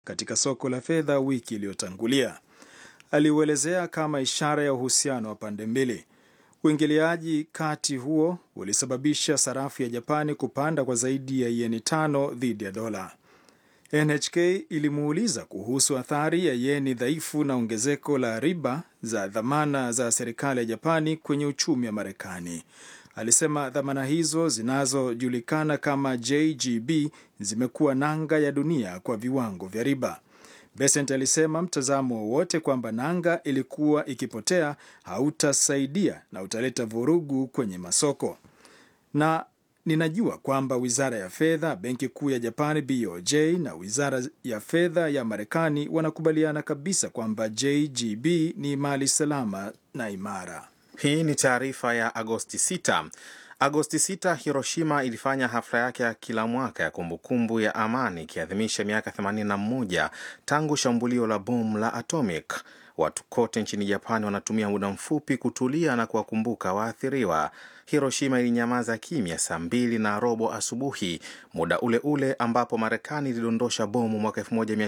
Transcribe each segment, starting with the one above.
katika soko la fedha wiki iliyotangulia. Aliuelezea kama ishara ya uhusiano wa pande mbili. Uingiliaji kati huo ulisababisha sarafu ya Japani kupanda kwa zaidi ya yeni tano dhidi ya dola. NHK ilimuuliza kuhusu athari ya yeni dhaifu na ongezeko la riba za dhamana za serikali ya Japani kwenye uchumi wa Marekani. Alisema dhamana hizo zinazojulikana kama JGB zimekuwa nanga ya dunia kwa viwango vya riba. Besent alisema mtazamo wowote kwamba nanga ilikuwa ikipotea hautasaidia na utaleta vurugu kwenye masoko. Na ninajua kwamba wizara ya fedha, benki kuu ya Japani BOJ na wizara ya fedha ya Marekani wanakubaliana kabisa kwamba JGB ni mali salama na imara. Hii ni taarifa ya Agosti 6. Agosti 6, Hiroshima ilifanya hafla yake ya kila mwaka ya kumbukumbu ya amani ikiadhimisha miaka 81 tangu shambulio la bomu la atomic. Watu kote nchini Japani wanatumia muda mfupi kutulia na kuwakumbuka waathiriwa. Hiroshima ilinyamaza kimya saa mbili na robo asubuhi, muda ule ule ambapo Marekani ilidondosha bomu mwaka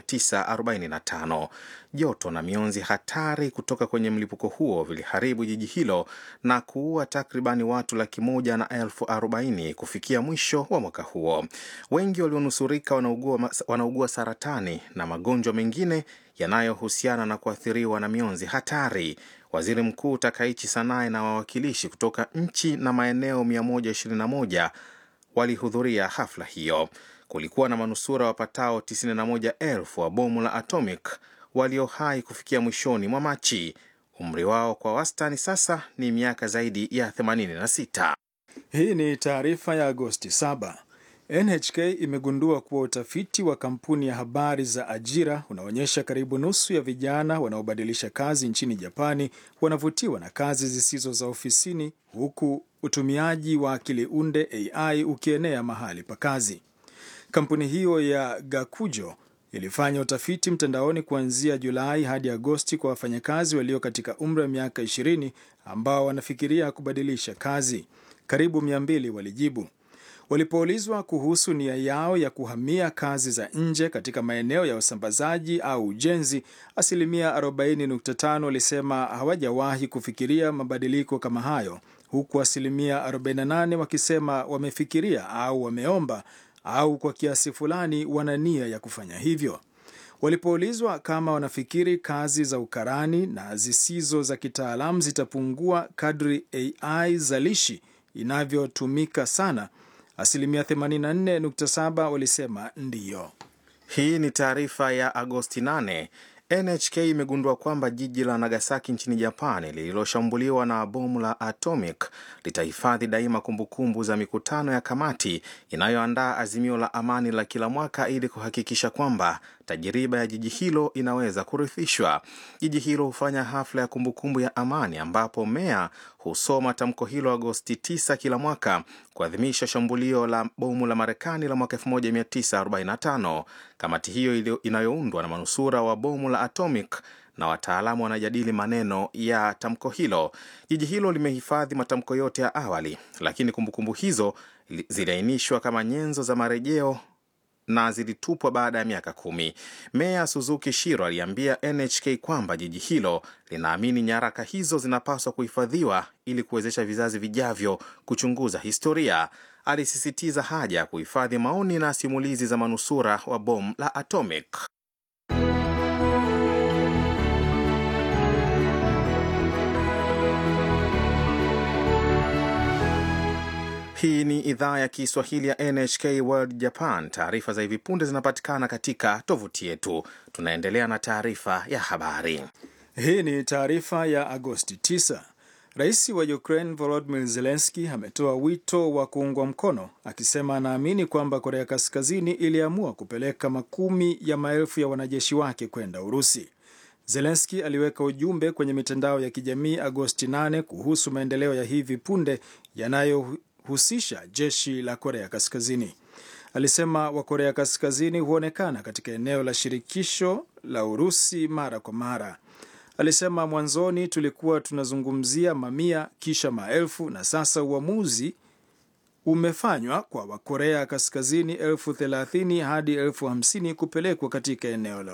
1945. Joto na mionzi hatari kutoka kwenye mlipuko huo viliharibu jiji hilo na kuua takribani watu laki moja na elfu arobaini kufikia mwisho wa mwaka huo. Wengi walionusurika wanaugua, wanaugua saratani na magonjwa mengine yanayohusiana na kuathiriwa na mionzi hatari. Waziri Mkuu Takaichi Sanae na wawakilishi kutoka nchi na maeneo 121 walihudhuria hafla hiyo. Kulikuwa na manusura wapatao 91,000 wa bomu la atomic walio hai kufikia mwishoni mwa Machi. Umri wao kwa wastani sasa ni miaka zaidi ya 86. Hii ni taarifa ya Agosti 7. NHK imegundua kuwa utafiti wa kampuni ya habari za ajira unaonyesha karibu nusu ya vijana wanaobadilisha kazi nchini Japani wanavutiwa na kazi zisizo za ofisini, huku utumiaji wa akili unde AI ukienea mahali pa kazi. Kampuni hiyo ya Gakujo ilifanya utafiti mtandaoni kuanzia Julai hadi Agosti kwa wafanyakazi walio katika umri wa miaka 20 ambao wanafikiria kubadilisha kazi. Karibu 200 walijibu. Walipoulizwa kuhusu nia yao ya kuhamia kazi za nje katika maeneo ya usambazaji au ujenzi, asilimia 40.5 walisema hawajawahi kufikiria mabadiliko kama hayo, huku asilimia 48 wakisema wamefikiria au wameomba au kwa kiasi fulani wana nia ya kufanya hivyo. Walipoulizwa kama wanafikiri kazi za ukarani na zisizo za kitaalamu zitapungua kadri AI zalishi inavyotumika sana, asilimia 84.7 walisema ndiyo. Hii ni taarifa ya Agosti 8. NHK imegundua kwamba jiji la Nagasaki nchini Japani lililoshambuliwa na bomu la atomic litahifadhi daima kumbukumbu za mikutano ya kamati inayoandaa azimio la amani la kila mwaka ili kuhakikisha kwamba tajiriba ya jiji hilo inaweza kurithishwa. Jiji hilo hufanya hafla ya kumbukumbu ya amani ambapo meya husoma tamko hilo Agosti 9 kila mwaka kuadhimisha shambulio la bomu la Marekani la mwaka 1945. Kamati hiyo inayoundwa na manusura wa bomu la atomic na wataalamu wanajadili maneno ya tamko hilo. Jiji hilo limehifadhi matamko yote ya awali, lakini kumbukumbu hizo ziliainishwa kama nyenzo za marejeo na zilitupwa baada ya miaka kumi. Meya Suzuki Shiro aliambia NHK kwamba jiji hilo linaamini nyaraka hizo zinapaswa kuhifadhiwa ili kuwezesha vizazi vijavyo kuchunguza historia. Alisisitiza haja ya kuhifadhi maoni na simulizi za manusura wa bomu la atomic. Hii ni idhaa ya Kiswahili ya NHK World Japan. Taarifa za hivi punde zinapatikana katika tovuti yetu. Tunaendelea na taarifa ya habari. Hii ni taarifa ya Agosti 9. Rais wa Ukraine Volodymyr Zelensky ametoa wito wa kuungwa mkono, akisema anaamini kwamba Korea Kaskazini iliamua kupeleka makumi ya maelfu ya wanajeshi wake kwenda Urusi. Zelensky aliweka ujumbe kwenye mitandao ya kijamii Agosti 8 kuhusu maendeleo ya hivi punde yanayo husisha jeshi la Korea Kaskazini. Alisema Wakorea Kaskazini huonekana katika eneo la shirikisho la Urusi mara kwa mara. Alisema mwanzoni tulikuwa tunazungumzia mamia, kisha maelfu, na sasa uamuzi umefanywa kwa Wakorea Kaskazini elfu thelathini hadi elfu hamsini kupelekwa katika eneo la